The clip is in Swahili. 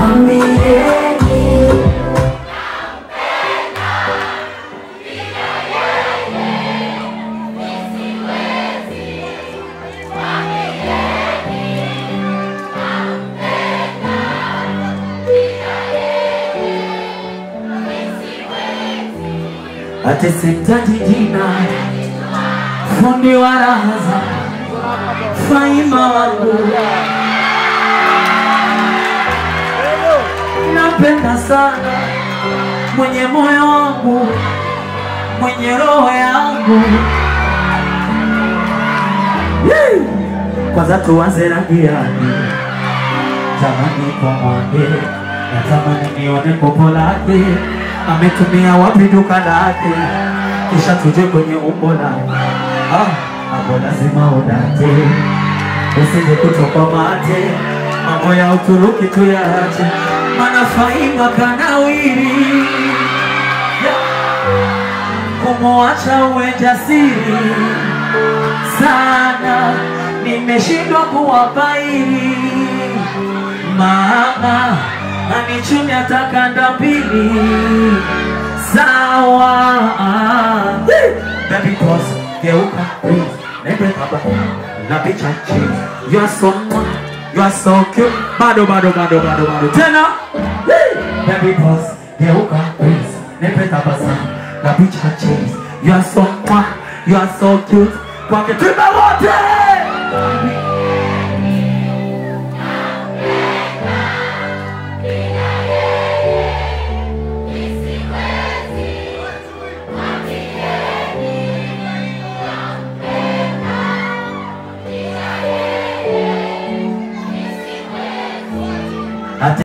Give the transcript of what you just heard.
mwambieni ati simtaji jina, fundi wa raha zangu, faima wangu, napenda sana mwenye moyo wangu, mwenye roho yangu. Yee! Kwanza tuanze rangi yake, tamani kwa mwake, natamani nione popo lake, ametumia wapi duka lake, kisha tuje kwenye umbo lake. Ah, hapo lazima udate, usije kutoka mate, mambo ya Uturuki tuyaache, maana Faima kanawiri kumwacha uwe jasiri sana, nimeshindwa kuwabaini mama anichumi atakanda mbili sawa. Baby boss, geuka please, nende baba na picha chini. You are so mwah, you are so cute. Bado bado bado bado bado tena. Baby boss, geuka please, nende tabasamu na picha chini. You are so mwah, you are so cute. Kwake tuimbe wote.